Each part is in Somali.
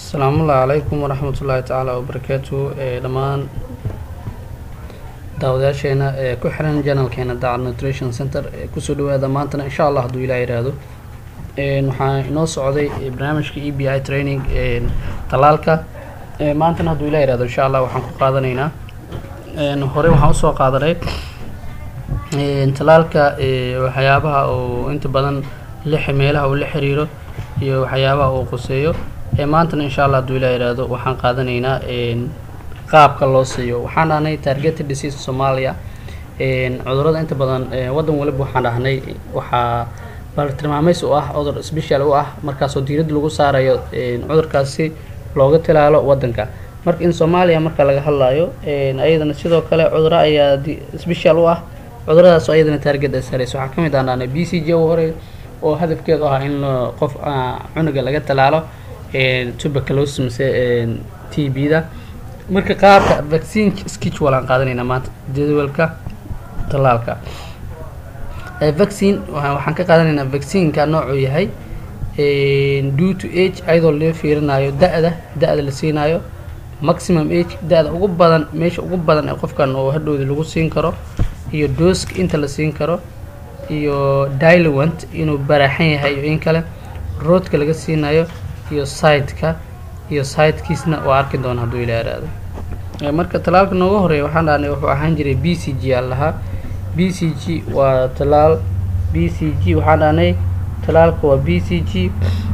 asalaamullahi calaykum waraxmatullaahi tacaala wabarakaatu dhammaan daawadayaasheena ee ku xiran janalkeena daacad nutrition center ee kusoo dhawaada maantana insha allah hadduu ilaah yidhaahdo waxaa inoo socday barnaamijka e b i training talaalka maantana hadduu ilah yihahdo insha allah waxaan ku qaadanaynaa hore waxaan usoo qaadanay talaalka waxyaabaha oo inta badan lix meelaha uu la xiriiro iyo waxyaabaha uu quseeyo maantana insha allah hadduu ilah yihahdo waxaan qaadanaynaa qaabka loo siiyo waxaan dhahnay targeted disease soomaaliya cudurada inta badan waddan waliba waxaan dhahnay waxaa baltilmaameys u ah cudur special u ah markaasoo diiradda lagu saarayo cudurkaasi looga tilaalo waddanka marka in soomaaliya marka laga hadlayo ayadana sidoo kale cuduro ayaa special u ah cuduradaas ayadana target ay sareysa waxaa kamid aan dhahnay b c j u hore oo hadafkeedu ahaa in qof cunuga laga talaalo tuberculosis mise t b da marka qaabka vaccine schedule aan qaadanaynaa maanta jadwalka talaalka vaccine waxaan ka qaadanaynaa vaccineka noocuu yahay due to age ayadoo loo fiirinayo da-da da-da la siinayo maximum age da-da ugu badan meesha ugu badan ee qofkan oo hadhowda lagu siin karo iyo dooska inta la siin karo iyo diluent inuu baraaxan yahay iyo in kale roodka laga siinayo iyo sideka iyo sidekiisna waa arki doona hadduu ila yaraado marka talaalka nooga horeeya waxaan dhahnay wuxuu ahaan jiray b c g aan lahaa b c g waa talaal b c g waxaan dhahnay talaalka waa b c g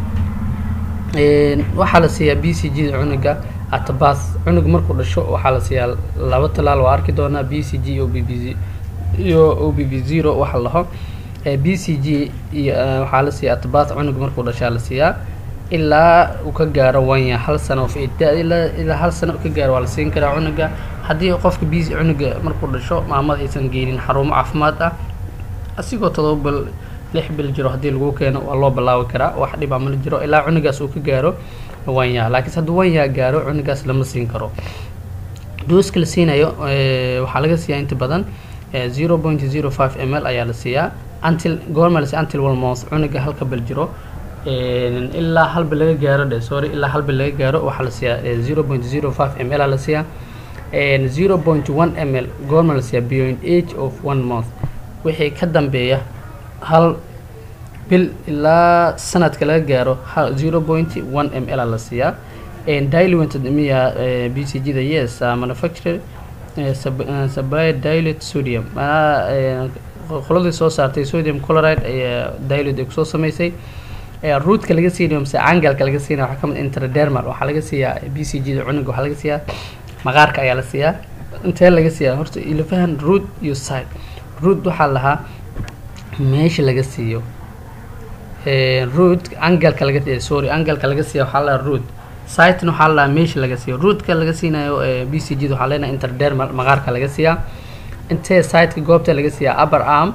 waxaa la siiyaa b c g da cunuga atabas cunug markuu dhasho waxaa la siiyaa laba talaal waa arki doonaa b c g o b b iyo o b b zero waxa laho b c g iyo waxaa la siiyaa atabas cunug markuu dhashaa la siiyaa ilaa uu ka gaaro wanya hal sano of ilaa hal sano ka gaaro waa la siin karaa cunuga haddii qofka b cunuga markuu dhasho maamada aysan geynin xarumo caafimaad ah asigoo todoba bil lix bil jiro haddii lagu keeno waa loo bilaabi karaa wax dhibaa mala jiro ilaa cunugaas uu ka gaaro wanya laakiinse hadduu wanya gaaro cunugaas lama siin karo dooska la siinayo waxaa laga siiyaa inta badan zero point zero five m l ayaa la siiyaa until goorma la until walmouth cunuga halka bil jiro ilaa halba laga gaaro dhe sorry ilaa halba laga gaaro waxaa la siiyaa zero point zero five m l a la siiyaa zero point one m l goorma la siiyaa beyond age of one month wixii ka dambeeya hal bil ilaa sanadka laga gaaro zero point one m l a la siiyaa diluent miya b c g da yes manufacture supply dilute sodium qoladii soo saartay sodium chloride ayaa dilute ay kusoo sameysay ruudka laga siinayo mise cangalka laga siinaya waxaa kamid intradermal waxaa laga siiyaa b c g da cunuga waxaa laga siiyaa maqaarka ayaa la siiyaa intee laga siiyaa horta ilafahan rood iyo side rood waxaa lahaa meesha laga siiyo rood angalka laga sorry angalka laga siiya waxaa lahaa rood sitena waxaa lahaa meesha laga siiyo roodka laga siinayo b c g da waxaa leenahay intradermal maqaarka laga siiyaa intee sideka goobta laga siiyaa upper arm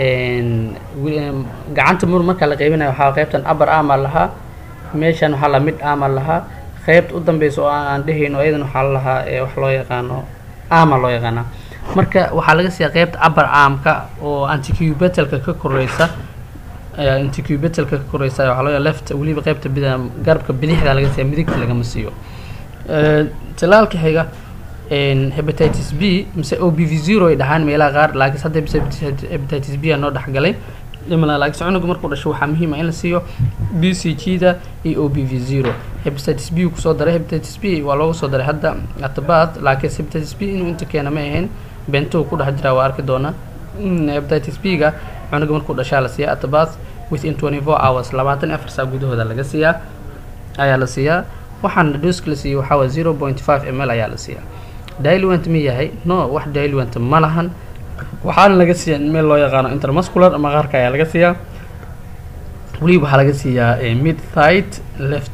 gacanta mur markaa la qeybinayo waxaa qeybtan upper arm aa lahaa meeshan waxaa lahaa mid arm aa lahaa qeybta u dambeysa oo aan dhehayno ayadan waxaa lahaa wax loo yaqaano arma loo yaqaana marka waxaa laga siiyaa qeybta upper armka oo anticubetalka ka koreysa anticubetalka ka koreysa waxaa loo left weliba qeybta bida garabka bidixda laga siiya midigta lagama siiyo talaalka xiga hepatitis b mise o b v zero ay dhahaan meelaha qaar laakiinse hadda bise hepatitis b aa noo dhexgalay dhimala laakiinse cunuga markuu dhasho waxaa muhiim ah in la siiyo b c g da iyo o b v zero hepatitis b kusoo daray hepatitis b waa loogu soo daray hadda atabaad laakiinse hepatitis b inuu inta keena ma ahayn bentuhu ku dhex jiraa waa arki doonaa hepatitis b ga cunuga markuu dhashaa la siiyaa atabaad within twenty four hours labaatan afar saa gudahooda laga siiyaa ayaa la siiyaa waxaana dooska la siiyo waxaa waa zero point five m l ayaa la siiyaa diluent ma yahay no wax diluent ma lahan waxaana laga siiyaa meel loo yaqaano intermuscular maqaarka ayaa laga siiyaa weliba waxaa laga siiyaa mid thight left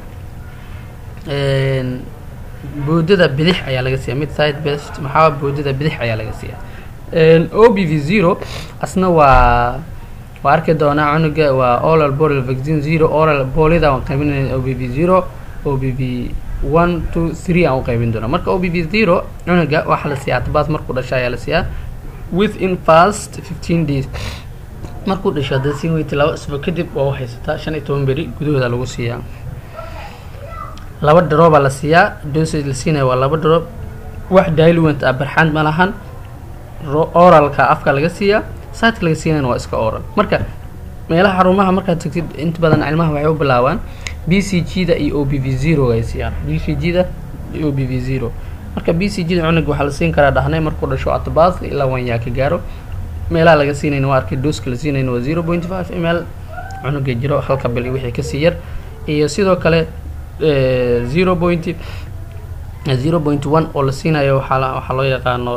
boodada bidix ayaa laga siiyaa mid thight left maxaa boodada bidix ayaa laga siiyaa o b v zero asna waa waa arki doonaa cunuga waa oral boral vaccine zero oral bolida waan qaybinayna o b v zero o b v one two three aan u qaybin doona marka o b v zero cunuga waxaa la siiyaa atabaas markuu dhasha ayaa la siiyaa within fast fifteen days markuu dhasho haddaad siin weyta laba isbuuc kadib waa u haysataa shan iyo toban beri gudahooda lagu siiyaa laba drooba la siiyaa dosage la siinaya waa laba droob wax diluent ah barxaand ma lahan oralka afka laga siiyaa saadka laga siinayna waa iska oral marka meelaha xarumaha markaad tagtid inta badan cilmaha waxay u bilaabaan b c g da iyo o b v zero ay siiyaan b c g da iyo o b v zero marka b c g da cunug waxaa la siin karaa dhahnay markuu dhasho atbas ilaa wanyaa ka gaaro meelaha laga siinayna waa arkay dooska la siinayna waa zero point five ml cunuga jiro halka bil iyo wixii kasii yar iyo sidoo kale zero point zero point one oo la siinayo waxaa waxaa loo yaqaano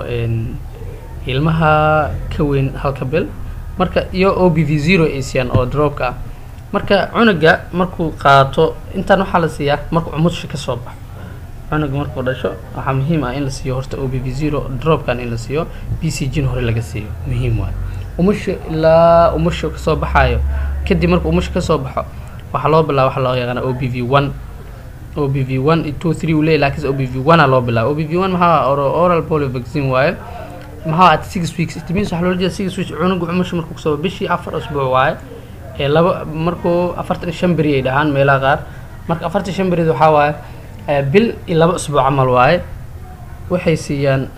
ilmaha ka weyn halka bil marka iyo o b v zero ay siiyaan oo droobka ah marka cunuga markuu qaato intaan waxaa la siiyaa markuu umusha kasoo baxo cunuga markuu dhasho waxaa muhiim ah in la siiyo horta o b v zero droobkan in la siiyo b c g na hore laga siiyo muhiim waay umusha ilaa umusha kasoo baxaayo kadib markuu umusha kasoo baxo waxaa loo bilaaba waxa loo yaqaana o b v one o b v one two three uu leeyahy lakiinse o b v one a loo bilaaba o b v one maxaa oral polio vaccine waaye maxaa at six weeks it means waxaa loola jeeda six weeks cunuga umusha markuu kasoo bishii afar usbuuc waaye ee laba markuu afartan iyo shan beri ay dhahaan meelaha qaar marka afartan shan berid waxaa waaye bil iyo laba usbuuc camal waaye waxay siiyaan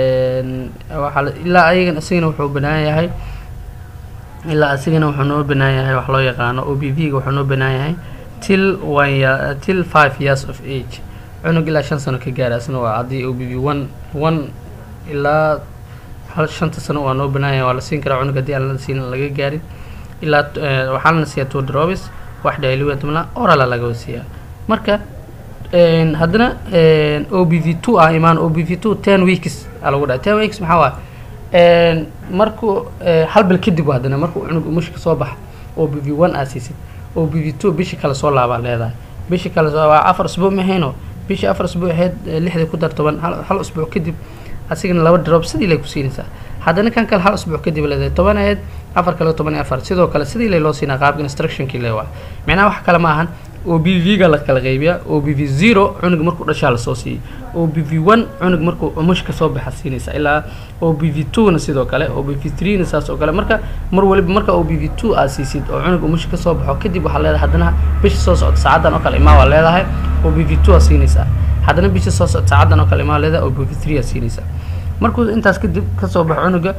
waxaa ilaa ayagan isagana wuxuu banaan yahay ilaa asigana wuxuu noo banaan yahay wax loo yaqaano o b v ga wuxuu noo banaan yahay till one year till five years of age cunug ilaa shan sano ka gaara asna waa haddii o b v one one ilaa hal shanta sano waa noo banaan yahay waa la siin karaa cunug haddii aan la siin laga gaarin ilaa waxaa lana siiyaa two drobis wax diluent mala orala laga siiyaa marka haddana o b v two ah imaan o b v two ten weeks aa lagu dhahay ten weeks maxaa waay markuu hal bil kadib haddana markuu cunug umushka soo baxa o b v one aa siisid o b v two bishi kale soo laabaa leedahay bishi kale soo waa afar usbuuc mahayno bishii afar usbuuc ahayd lixdii ku dar toban hal usbuuc kadib asigana laba drop sidii lay ku siinaysaa haddana kan kale hal usbuuc kadib leedahay toban ahayd afar kale toban iyo afar sidoo kale sidii lay loo siinaa qaabka instructionkii le waa macnaha wax kale ma ahan o b v ga la kala qaybiyaa o b v zero cunug markuu dhashaa lasoo siiyey o b v one cunug markuu umush kasoo baxa siinaysa ilaa o b v two na sidoo kale o b v three na saas oo kale marka mar waliba marka o b v two aad siisid oo cunug umush kasoo baxo kadib waxaa leedahay haddana bisha soo socota saacadan oo kale imaa waa leedahay o b v two aa siinaysaa haddana bisha soo socota saacadan oo kale imaa leedahay o b v three aa siinaysaa markuu intaas kadib kasoo baxo cunuga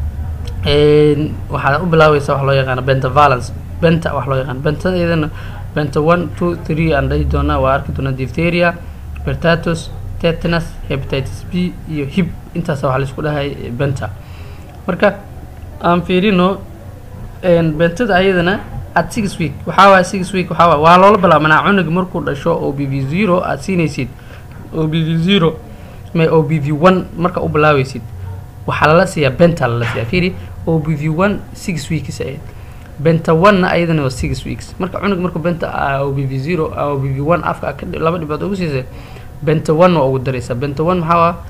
waxaad u bilaabaysaa wax loo yaqaano bentavalence benta wax loo yaqaano bentada iyadana benta one two three aan dhahi doonaa waa arki doonaa diphtheria bertatus tetanus hepatitis b iyo hib intaasa waxaa laisku dhahay benta marka aan fiirino bentada ayadana at six week waxaa waaya six week waxaa waay waa loola bilaabanaa cunug markuu dhasho o b v zero aad siinaysid o b v zero ma o b v one marka u bilaabeysid waxaa lala siiyaa benta lala siiyaa fiiri o b v one six weeks ahayd benta one-na ayadana waa six weeks marka cunug markuu benta o b v zero o b v one afka laba dhibcood ugu siisay benta one waa ugu daraysaa benta one maxaa waa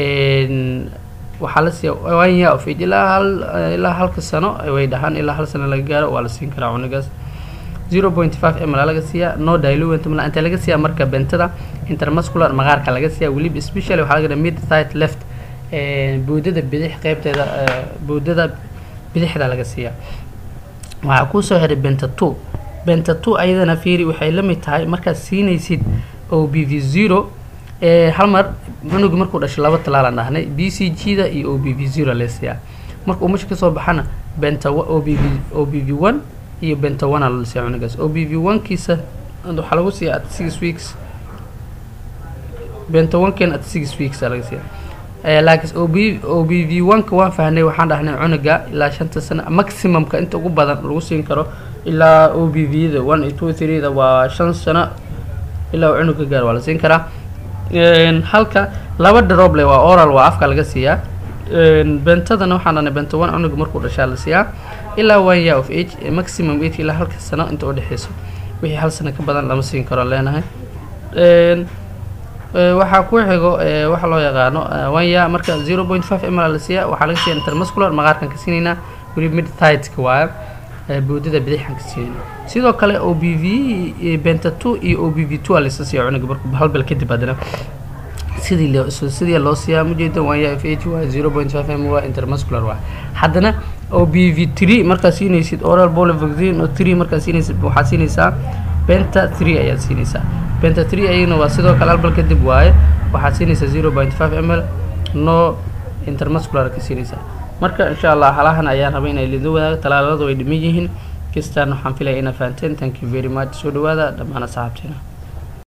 waxaa la siiya one year of age ilaa hal ilaa halka sano way dhahaan ilaa hal sano laga gaaro waa la siin karaa cunugaas zero point five ml laga siiyaa no diluent mala inta laga siiyaa marka bentada intermuscular maqaarka laga siiyaa weliba specially waxaa laga dhaha mid side left boodada bidix qeybteeda boodada bidixda laga siiyaa waxaa kuusoo xiray benta two benta two ayadana fiiri waxay la mid tahay markaad siinaysid o b v zero hal mar cunuga markuu dhashay laba talaalaan dhahnay b c g da iyo o b v zero lesiyaa marka umusha kasoo baxana benta o b v o b v one iyo benta one aa lalasiyaa cunugaas o b v one kiisa waxaa lagu siiyaa at six weeks benta one ken at six weeks aa laga siiyaa laakiin o b o b v one-ka waan fahnay waxaan dhahnay cunuga ilaa shanta sano maximumka inta ugu badan lagu siin karo ilaa o b v da one iyo two three da waa shan sano ilaa uu cunug ka gaaro waa la siin karaa halka laba droble waa oral waa afka laga siiyaa bentadana waxaan dhahnay benta one cunuga markuu dhashaa la siiyaa ilaa one year of age maximum age ilaa halka sano inta udhexeyso wixii hal sano ka badan lama siin karo leenahay waxaa ku xigo waxa loo yaqaano wanya marka zero point five ml la siiya waxaa laga siiya intermuscular maqaarkan ka siinaynaa weliba mid tideka waaya boodada bidixan ka siinayna sidoo kale o b v benta two iyo o b v two aa laysa siiya cunuga marku hal bil kadib haddana sidii loo sidii loo siiyaa mujeeda wanya f h waa zero point five m waa intermuscular waa haddana o b v three markaad siinaysid oral bolo vaccine oo three markaad siinaysid waxaad siinaysaa benta three ayaad siinaysaa benta three ayagana waa sidoo kale albal kadib waaye waxaad siinaysaa zero point five m l no intermuscular ka siinaysaa marka insha allah halahan ayaan rabay inay lido wadaago talaaladu ay dhiman yihiin kistaan waxaan filaya inaa fahanteen thank you very much soo dhawaada dhammaan asxaabteena